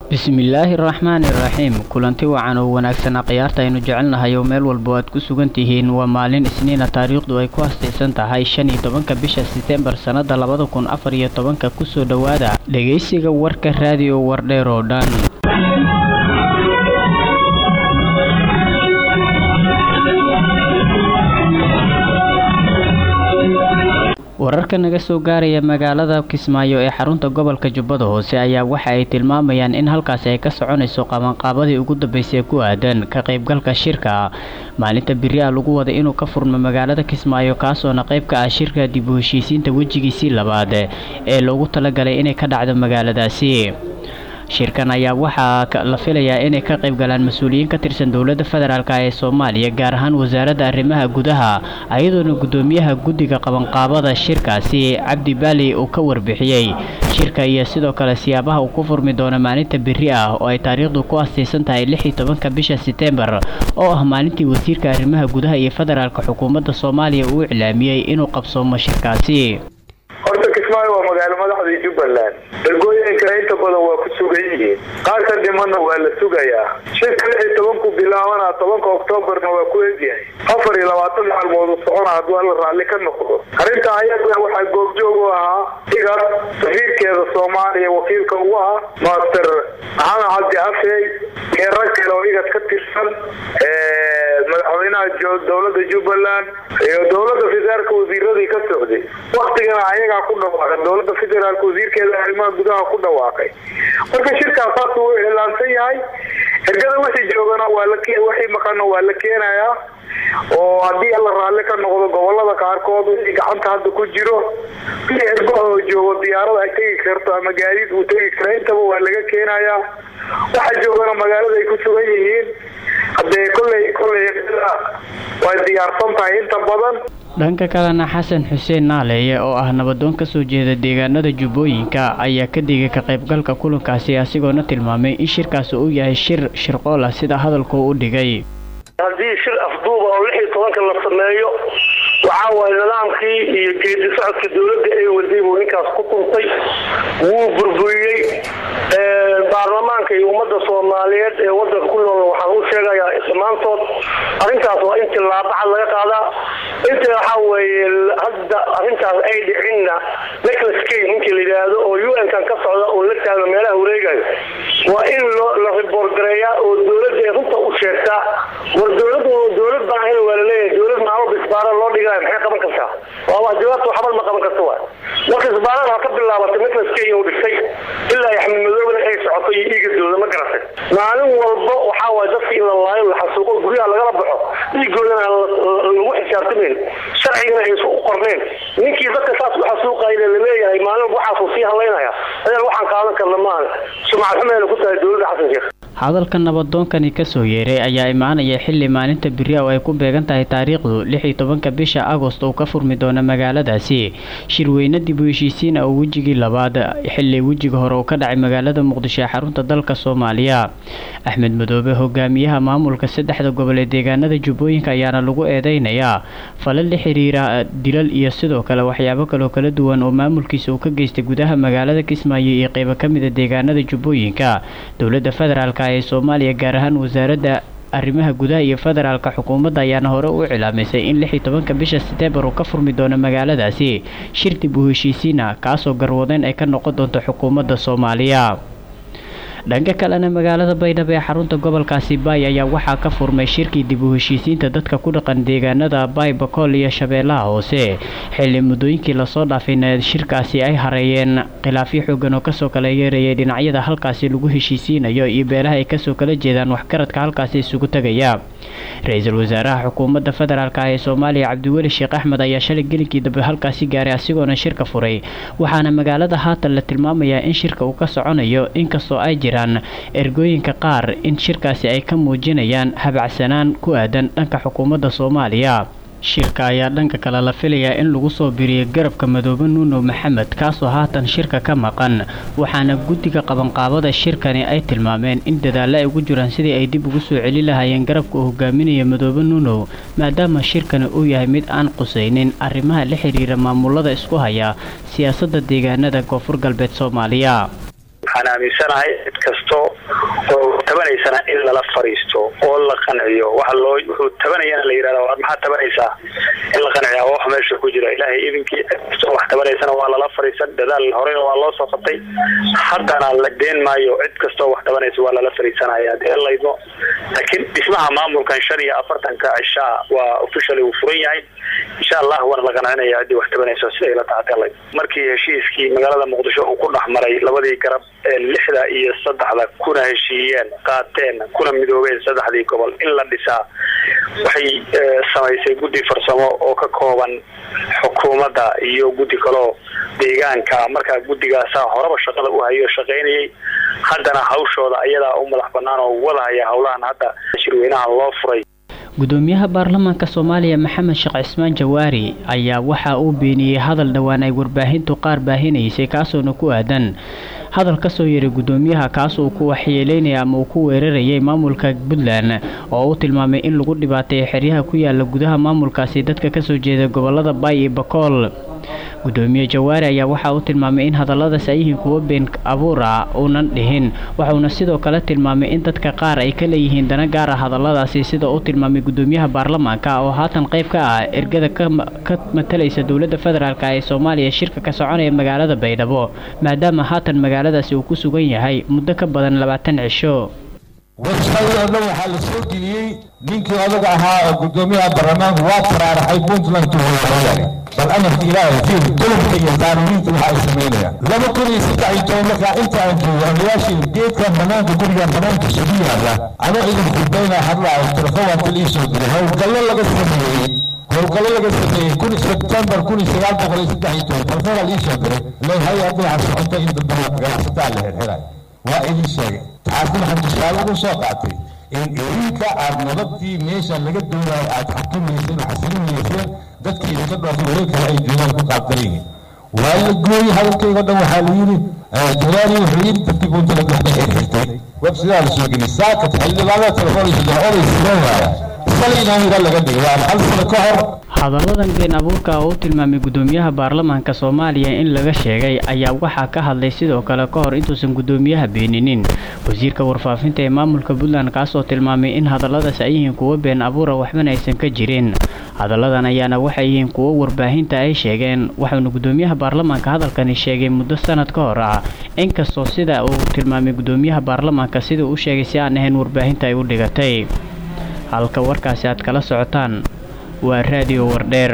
bismillaahi raxmaani raxiim kulanti wacan oo wanaagsanaa khiyaarta aynu jecelnahay oo meel walba aad ku sugan tihiin waa maalin isniina taariikhdu ay ku hastaysan tahay shan iyo tobanka bisha setembar sannada labada kun afar iyo tobanka kusoo dhowaada dhegaysiga warka raadiyo wardheer oo dhan wararka naga soo gaaraya magaalada kismaayo ee xarunta gobolka jubbada hoose ayaa waxa ay tilmaamayaan in halkaasi ay ka soconayso qabanqaabadii ugu dambeysay ku aadan ka qaybgalka shirka maalinta beri a lagu wada inuu ka furmo magaalada kismaayo kaasoona qayb ka ah shirka dib u heshiisiinta wejigiisii labaad ee loogu talagalay inay ka dhacdo magaaladaasi shirkan ayaa waxaa la filayaa inay ka qayb galaan mas-uuliyiin ka tirsan dowladda federaalk ee soomaaliya gaar ahaan wasaaradda arrimaha gudaha ayadoona guddoomiyaha guddiga qabanqaabada shirkaasi cabdi baali uu ka warbixiyey shirka iyo sidoo kale siyaabaha uu ku furmi doono maalinta beri ah oo ay taariikhdu ku astaysan tahay lix iyo tobanka bisha setembar oo ah maalintii wasiirka arrimaha gudaha iyo federaalka xukuumadda soomaaliya uu iclaamiyey inuu qabsoomo shirkaasi horta kismaayo waa magaalo madaxdii jubbaland dalgooyinka inta badan waa ku sugan yihiin qaar ka dhimanna waa la sugayaa shirka lix iyo tobanku bilaabana tobanka oktoobarna waa ku egyahay afar iyo labaatan maalmood u socona hadduu alla raalli ka noqdo arrinta ayada waxaa goobjoog u ahaa igas safiirkeeda soomaaliya wakiilka ugu ah master maxamed cabdi afey iyo rag kale oo igas ka tirsan madaxweynaha dowlada jubbaland iyo dowlada federaalka wasiiradii ka socday waktigana ayagaa ku dhawaaqay dowlada federaalka wasiirkeeda arrimaha gudaha ku dhawaaqay marka shirkaas haas wuu iclaansan yahay ergada wixii joogana waa la wixii maqana waa la keenayaa oo haddii alla raalli ka noqdo gobolada qaarkood wixii gacanta hadda ku jiro wixii ergo oo joogo diyaarada ay tegi karto ama gaadiid uu tegi kara intaba waa laga keenayaa waxa joogana magaalada ay ku sugan yihiin haddee kolley kolley way diyaarsan tahay inta badan dhanka kalena xasan xuseen naaleeye oo ah nabadoon ka soo jeeda deegaanada jubbooyinka ayaa ka digay ka qaybgalka kulankaasi asigoona tilmaamay in shirkaasi uu yahay shir shirqool ah sida hadalkuu u dhigay haddii shir afduuba oo lix iyo tobanka la sameeyo waxaa waaye nidaamkii iyo geedi socodka dowladda ee waday buu ninkaas ku tuntay wuu burburiyey baarlamaanka iyo ummadda soomaaliyeed ee wadanka ku nool waxaan u sheegayaa dhammaantood arrintaas waa in tillaabacad laga qaadaa inta waxaa weeye hadda arrintaas ay dhicinna neclas kay ninkii la yidhaahdo oo u n kan ka socda oo la taagno meelaha wareegayo waa in la riboorgareeyaa oo dowladda ay runta u sheegtaa war dowladdu dowlad baan ahayn waa laleeyahay dowlad maamo bisbaara loo dhigaayo maxay qaban kartaa waa wax jawaabta waxbal ma qaban karta waay marka isbaarada ha ka bilaabatay neclas kay uu dhigtay ilaa axmed madoobna ay socoto iyo dhiigadooda ma garatay maalin walba waxaa waay dadka in la laayo la xasuuqo guryaha lagala baxo dhiigoodana lagu xisaabtamayn sharcigana aysu u qorneen ninkii dadka saas u xasuuqayna laleeyahay maalin walba waxaasuu sii hadlaynaya adan waxaan qaadan karna maaha sumcad xumeena ku tahay dowladda xasan sheekh hadalka nabadoonkani kasoo yeeray ayaa imaanaya xili maalinta beri oo ay ku beegan tahay taariikhdu lix iyo tobanka bisha agost uu ka furmi doono magaaladaasi shirweyne dib u heshiisiin ah oo wejigii labaad xili wejiga hore uu ka dhacay magaalada muqdisho ee xarunta dalka soomaaliya axmed madoobe hogaamiyaha maamulka saddexda gobol ee deegaanada jubbooyinka ayaana lagu eedeynayaa falal la xiriira dilal iyo sidoo kale waxyaabo kaloo kala duwan oo maamulkiisa uu ka geystay gudaha magaalada kismaayo iyo qeybo ka mida deegaanada jubbooyinka dowladda federaalk ee soomaaliya gaar ahaan wasaaradda arrimaha gudaha iyo federaalka xukuumadda ayaana hore u cilaamisay in lix iyo tobanka bisha seteembar uu ka furmi doono magaaladaasi shir dib u heshiisiina kaasoo garwadeyn ay ka noqon doonto xukuumadda soomaaliya dhanka kalena magaalada baydhabo ee xarunta gobolkaasi baay ayaa waxaa ka furmay shirkii dib u heshiisiinta dadka ku dhaqan deegaanada baay bakool iyo shabeellaha hoose xilli muddooyinkii lasoo dhaafayna shirkaasi ay hareeyeen khilaafyo xoogan oo kasoo kala yeerayay dhinacyada halkaasi lagu heshiisiinayo iyo beelaha ay kasoo kala jeedaan waxgaradka halkaasi isugu tegaya ra-iisul wasaaraha xukuumadda federaalk ee soomaaliya cabdiweli sheekh axmed ayaa shalay gelinkii dambe halkaasi gaaray asigoona shirka furay waxaana magaalada haatan la tilmaamayaa in shirka uu ka soconayo inkastoo ay jiraan ergooyinka qaar in shirkaasi ay ka muujinayaan habacsanaan ku aadan dhanka xukuumadda soomaaliya shirka ayaa dhanka kale la filayaa in lagu soo biriyay garabka madoobe nuuno maxamed kaasoo haatan shirka ka maqan waxaana guddiga qabanqaabada shirkani ay tilmaameen in dadaallo ay ugu jiraan sidii ay dib ugu soo celi lahaayeen garabka uu hogaaminaya madoobe nuunow maadaama shirkani uu yahay mid aan qusaynin arrimaha la xiriira maamulada isku haya siyaasadda deegaanada koonfur galbeed soomaaliya waxaan aaminsanahay cid kasto tabanaysana in lala fariisto oo la qanciyo waxa loo wuxuu tabanayana la yidhahda war maxaad tabanaysaa in la qanciyaa waa wax meesha ku jira ilaahay idinkii cid wax tabanaysana waa lala fariisan dadaal horena waa loo soo qabtay haddana la deen maayo cid kastoo wax tabanaysa waa lala fariisanaya hadii laydmo laakiin dhismaha maamulkan shan iyo afartanka cishaa waa officially uu furan yahay insha allah waana la qancinaya ciddii wax tabanayso siday la tahatay markii heshiiskii magaalada muqdisho uu ku dhex maray labadii garab ee lixda iyo saddexda kuna heshiiyeen qaateen kuna midoobeen saddexdii gobol in la dhisaa waxay samaysay guddi farsamo oo ka kooban xukuumadda iyo guddi kaloo deegaanka markaa guddigaasaa horeba shaqada u hayo shaqaynayay haddana hawshooda ayadaa u madax banaan oo wadahaya howlahan hadda shirweynaha loo furay gudoomiyaha baarlamaanka soomaaliya maxamed sheekh cismaan jawaari ayaa waxa uu beeniyey hadal dhowaan ay warbaahintu qaar baahinaysay kaasoona ku aadan hadal ka soo yeeray gudoomiyaha kaas uu ku waxyeeleynaya ama uu ku weerarayay maamulka puntland oo uu tilmaamay in lagu dhibaateeyo xeryaha ku yaala gudaha maamulkaasi dadka kasoo jeeda gobolada baay iyo bakool gudoomiye jawaari ayaa waxa uu tilmaamay in hadalladaas ay yihiin kuwo been abuur ah uunan dhihin waxauna sidoo kale tilmaamay in dadka qaar ay ka leeyihiin dana gaar ah hadalladaasi sida uu tilmaamay gudoomiyaha baarlamaanka oo haatan qayb ka ah ergada ka matalaysa dowladda federaalk ee soomaaliya shirka ka soconaya magaalada baydhabo maadaama haatan magaaladaasi uu ku sugan yahay muddo ka badan labaatan cisho warshadii oo dhan waxaa la soo geliyey ninkii odaga ahaa oo gudoomiyaha baarlamaanku waa faraaraxay puntland tuhoyahay bal amarka ilaahay fiir dulubka iyo qaanuuniinta waxa ay samaynayaan laba kun iyo saddex iyo toban markaa inta aan joogo odayaashii geedkan banaanka gurigan banaanka isugu yaalla anoo idin khudbaynaa hadlaayo telefoonka ii soo diray howlgallo laga sameeyey howlgallo laga sameeyey kun sebtembar kun iyo sagaal boqol iyo saddex iyo toban telefoonaa ii soo diray leeyahay dhinaca socota in dadbaa ganacsataa la xirxiray waa idin sheegay taasina waxaan tusaale ugu soo qaatay in idinka aad nabadii meesha laga doonayo aad xukumayseen oo xasilinayseen dadkii idinka dhoofay weli kale ay joogaan ku qaabdaran yihiin waa la gooyey hadalkaygo dhan waxaa la yidhi jalaali wuxuu yidhi dadkii buntala waxbay xirxirtay websidaa la soo geliyey saakat xildhibaanada telefoonaysa jira oday sidan waaya salinaa yidha laga dhigay waa hal sano ka hor hadalladan been abuurka oo u tilmaamay gudoomiyaha baarlamaanka soomaaliya in laga sheegay ayaa waxaa ka hadlay sidoo kale ka hor intuusan gudoomiyaha beeninin wasiirka warfaafinta ee maamulka puntland kaasoo tilmaamay in hadalladaas ay yihiin kuwo been abuura waxbana aysan ka jirin hadalladan ayaana waxay yihiin kuwo warbaahinta ay sheegeen waxauna gudoomiyaha baarlamaanka hadalkani sheegay muddo sanad ka hor ah inkastoo sida uu tilmaamay gudoomiyaha baarlamaanka sida uu sheegay si aan ahayn warbaahinta ay u dhigatay halka warkaasi aad kala socotaan waa raadiyo wardheer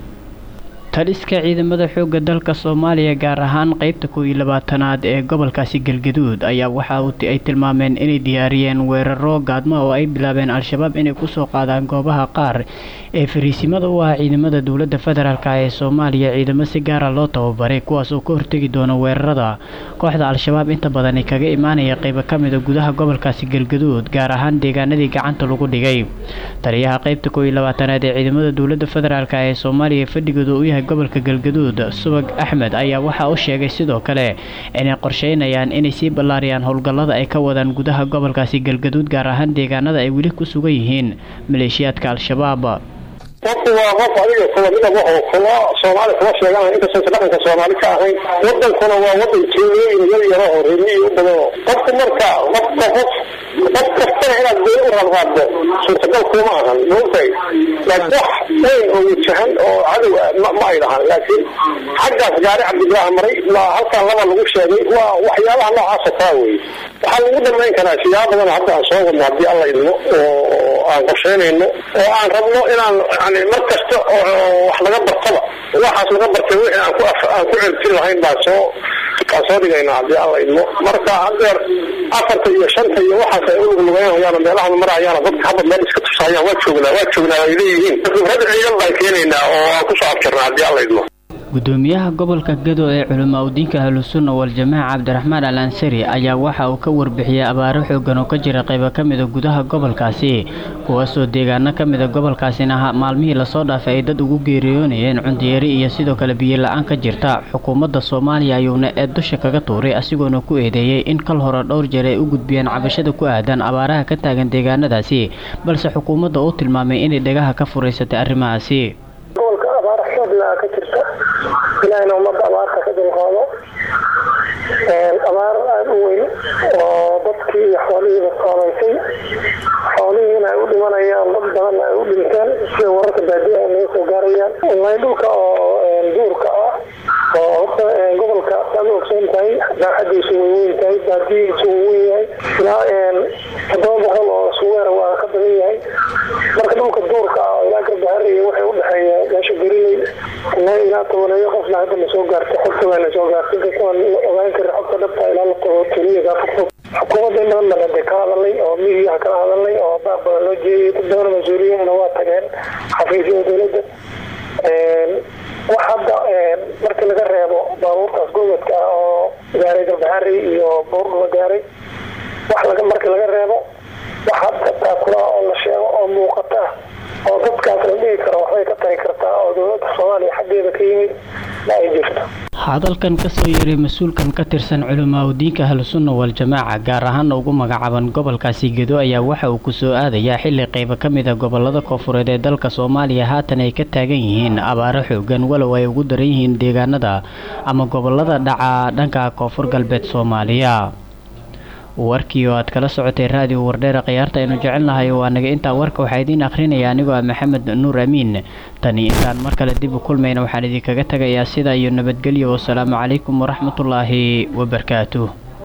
taliska ciidamada xoogga dalka soomaaliya gaar ahaan qeybta kow iyo labaatanaad ee gobolkaasi galgaduud ayaa waxa ay tilmaameen inay diyaariyeen weeraro gaadmo oo ay bilaabeen al-shabaab inay kusoo qaadaan goobaha qaar ee fariisimada u ah ciidamada dowladda federaalk ee soomaaliya ciidamo si gaara loo tababaray kuwaas oo ka hortegi doona weerarada kooxda al-shabaab inta badan ay kaga imaanaya qeybo ka mida gudaha gobolkaasi galgaduud gaar ahaan deegaanadii gacanta lagu dhigay taliyaha qeybta kow iyo labaatanaad ee ciidamada dowladda federaalk ee soomaaliya fadhigooda u yahay gobolka galgaduud subag axmed ayaa waxaa u sheegay sidoo kale inay qorsheynayaan inay sii ballaariyaan howlgallada ay ka wadaan gudaha gobolkaasi galgaduud gaar ahaan deegaanada ay weli ku sugan yihiin maleeshiyaadka al-shabaab qofku waa qof adiga kulamidaba oo kuma soomaali kuma sheegan inkastaysa dhaqanka soomaali ka ahayn wadankuna waa wadan tuulooyin yar yaro oo reemiyi u badan qofku marka qofka qof qof kastana inaad been u radraddo suurtagal kuma ahan maogtahay laakiin wax weyn oo wajahan oo cadow ah ma ay dhahan laakiin xaggaas gaari cabdibilaaha maray waa halkan laba lagu sheegay waa waxyaabaha noocaasa kaa weye waxaa lagu dhamayn karaa siyaabo badan hadda aan soo wadno haddii alla idmo oo aan qorsheynayno oo aan rabno inaan yani mar kasta oo wax laga bartaba waxaas laga bartay wixii aan ku aan ku celtin lahayn baan soo baan soo dhigaynaa haddii alla idmo marka hadeer afarta iyo shanta iyo waxaas ay uluglugaynayaan meelaha marayaana dadka hadda meel iska tusayaan waa joognaa waa joognaa ay leeyihiin khibrad ciidan baan keenaynaa oo aan kusoo afjarnaa haddii alla idmo gudoomiyaha gobolka gado ee culamaa udiinka ahlusunna wal-jamaaca cabdiraxmaan al ansari ayaa waxa uu ka warbixiyey abaaro xoogan oo ka jira qaybo ka mida gudaha gobolkaasi kuwaasoo deegaano ka mida gobolkaasina maalmihii lasoo dhaafay ay dad ugu geeriyoonayeen cundiyeeri iyo sidoo kale biyo la-aan ka jirta xukuumadda soomaaliya ayuuna ee dusha kaga tuuray asigoona ku eedeeyey in kal hore dhowr jeer ay u gudbiyeen cabashada ku aadan abaaraha ka taagan deegaanadaasi balse xukuumadda uu tilmaamay inay dhagaha ka furaysatay arrimahaasi ka jirta ilaahayna ummadda abaarta ka dulqaado abaar aada u weyn oo dadkii iyo xoolihiiba saamaysay xoolihiina ay u dhimanayaan dad badanna ay u dhinteen sida wararka baadiya ay naga soo gaarayaan ilaa dhulka oo duurka ah oo horta gobolka aad ogsoon tahay baaxadiisu way weyn tahay baadiyihiisu wuu weyn yahay ilaa toddoba boqol oo suweer waa ka badan yahay marka dhulka duurka ah oo ilaa garbahariya waxay udhexeeya meesha beriley ilaa ilaa tobaneeyo qofna hadda na soo gaartay xogta waa na soo gaartay kasaan ogaan kara xogta dhabta ilaa la qabo tuliyadaa fogfog xukuumadda in badan bana de ka hadalnay oo midiyaha kala hadalnay oo baaq badan loo jeediyay dad badan mas-uuliyiinna waa tageen xafiisyada dowladda wax hadda markii laga reebo baabuurtaas gurmadka ah oo gaaray galbaxari iyo buurdhuba gaaray wax laga markii laga reebo wax hadda taakula oo la sheego oo muuqata oo dadkaas la dhihi karo waxbay ka tari kartaa oo dowladda soomaaliya xaggeeda ka yimid ma ay jirto hadalkan kasoo yeeray mas-uulkan ka tirsan culamaa udiinka ahlusunna wal-jamaaca gaar ahaana ugu magacaaban gobolkaasi gedo ayaa waxa uu kusoo aadayaa xili qeybo ka mid a gobolada koofureed ee dalka soomaaliya haatan ay ka taagan yihiin abaaro xoogan walow ay ugu daran yihiin deegaanada ama gobolada dhaca dhanka koonfur galbeed soomaaliya warkii oo aad kala socotay raadiyo wardheera khiyaarta aynu jecelnahay waa naga intaa warka waxaa idiin akhrinaya anigoo ah maxamed nuur amiin tani intaan mar kale dib u kulmayna waxaan idinkaga tagayaa sidaa iyo nabadgelyo wasalaamu calaykum waraxmatullaahi wabarakaatuh